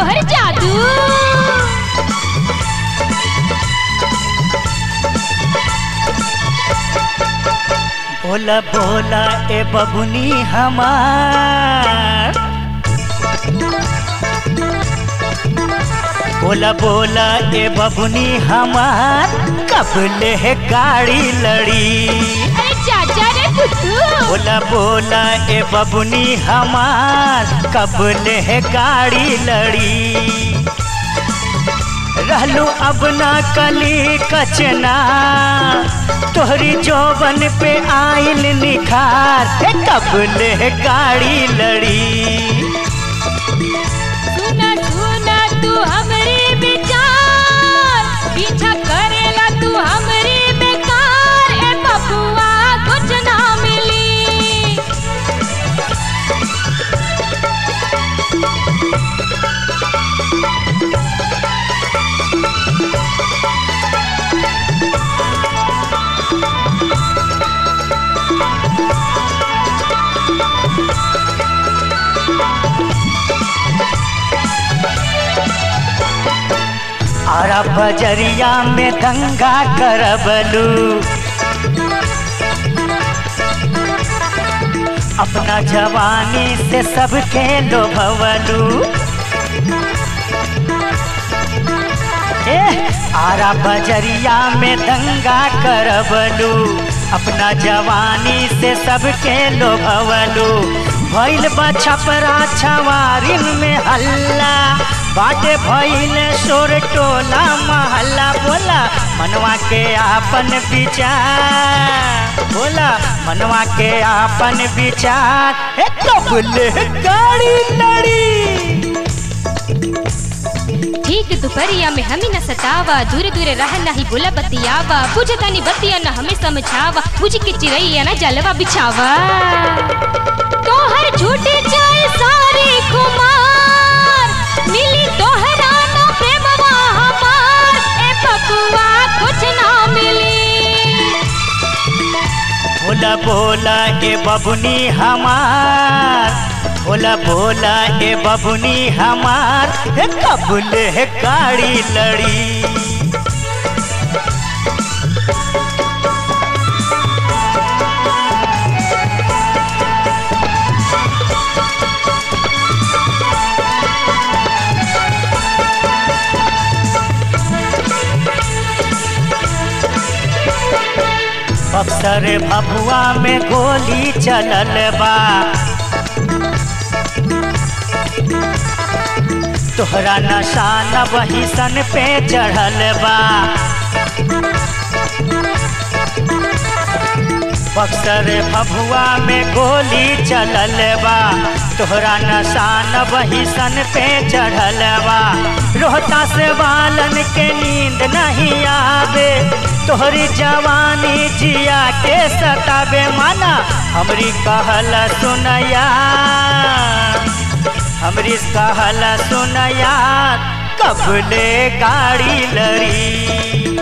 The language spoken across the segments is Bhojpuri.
तोहर जादू बोला बोला ए बबुनी हमार बोला बोला ए बबुनी हमार कब ले है गाड़ी लड़ी अरे चाचा रे बुद्धू बोला बोला ए बबुनी हमार कब ले है गाड़ी लड़ी रहलू अब ना कली कचना तोहरी जोबन पे आइल निखार हे कब ले गाड़ी लड़ी सुना सुना तू हमरी विचार पीछा करेला तू हमरी बेकार ए बबुआ कुछ ना मिली आरा बजरिया में दंगा करबलू अपना जवानी से सबके लोभवलू ए आरा बजरिया में दंगा करबलू अपना जवानी से सबके लोभवलू भइल बा छपरा छवारिन में हल्ला बाटे भइल शोर टोला महल्ला बोला मनवा के आपन विचार बोला मनवा के आपन विचार ए कबले गाड़ी लड़ी ठीक दोपहरिया में हमें न सतावा दूर दूर रह नहीं बोला बतियावा बुझता नहीं बतिया न हमें समझावा बुझ के चिरैया न जलवा बिछावा तोहर झूठी चाय सारी कुमार मिली तोहरा न प्रेमवा हमार ए बबुआ कुछ ना मिली बोला बोला ए बबुनी हमार बोला बोला ए बबुनी हमार हे कबले है गाड़ी लड़ी बक्सर भभुआ में गोली चलल बा तोहरा नशा न वही सन पे चढ़ल बा बक्सर भभुआ में गोली चलल बा तोहरा नशा न वही सन पे चढ़ल बा रोहता से वालन के नींद नहीं आवे तोहरी जवानी जिया के सताबे माना हमरी कहल सुनया हमरी कहल सुनया कबले गाड़ी लड़ी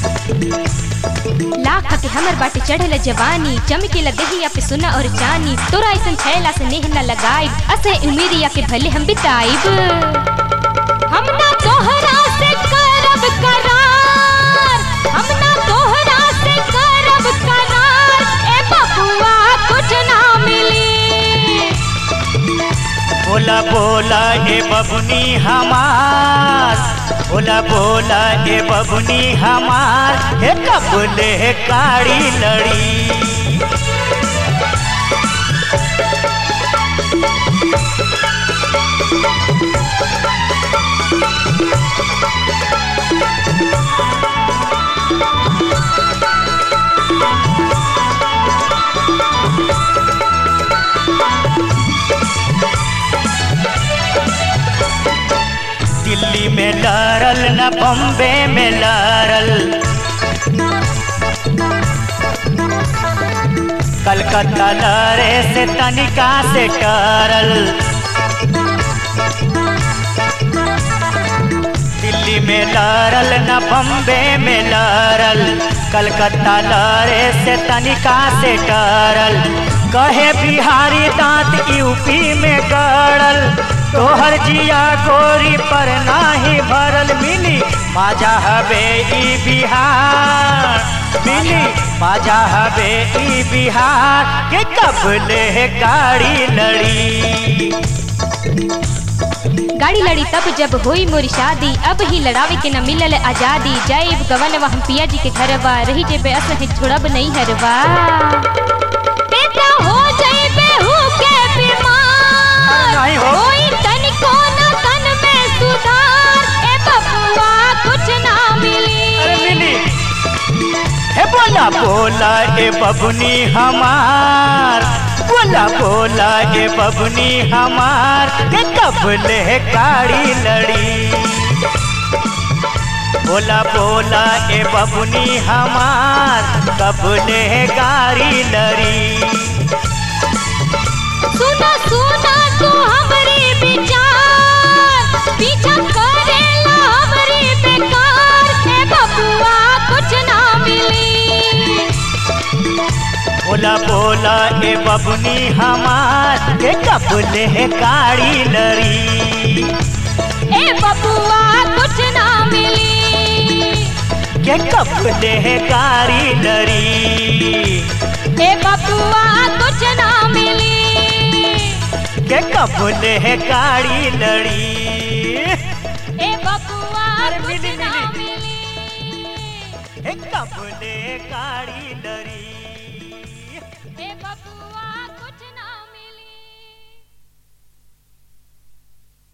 लाख के हमर बाटे चढ़ल जवानी चमकेला देहिया पे सुना और जानी तोरा ऐसन छैला से नेह न लगाई असे उमेरिया के भले हम बिताइब हम ना तोहरा से करब करार हम ना तोहरा से करब करार ए बबुआ कुछ ना मिली बोला बोला ए बबुनी हमार बोला बोला ए बबुनी हमार हे कबले गाड़ी लड़ी दिल्ली में लड़ल न बम्बे में लड़ल कलकत्ता लड़े से तनिका से टरल दिल्ली में लड़ल न बम्बे में लड़ल कलकत्ता लड़े से तनिका से टरल कहे बिहारी दांत यूपी में गड़ल तोहर जिया गोरी पर नाही भरल मिली माजा हबे ई बिहार मिली माजा हबे ई बिहार के कबले गाड़ी लड़ी गाड़ी लड़ी तब जब हुई मोरी शादी अब ही लड़ावे के न मिलल आजादी जाइब गवन हम पिया जी के घरवा रही जेबे अस है छोड़ब नहीं हरवा बेटा हो जाइबे हु के बीमार नहीं हो। कोई तनिको न तन में सुधार ए बबुआ कुछ ना मिली अरे मिली हे बोला बोला ए बबुनी हमार बोला बोला ए बबुनी हमार के कबले गाड़ी लड़ी बोला बोला ए बबुनी हमार कबले गाड़ी लड़ी सुना सुना तू हमरी विचार पीछा करेला हमरी बेकार ए बबुआ कुछ ना मिली बोला बोला ए बबुनी हमार के कबले गाड़ी लड़ी ए बबुआ कुछ ना मिली के कबले गाड़ी लड़ी ए बबुआ कुछ ना मिली के कबले गाड़ी लड़ी ए बबुआ अरे कुछ मिली, ना मिली। मिली हे कबले गाड़ी लड़ी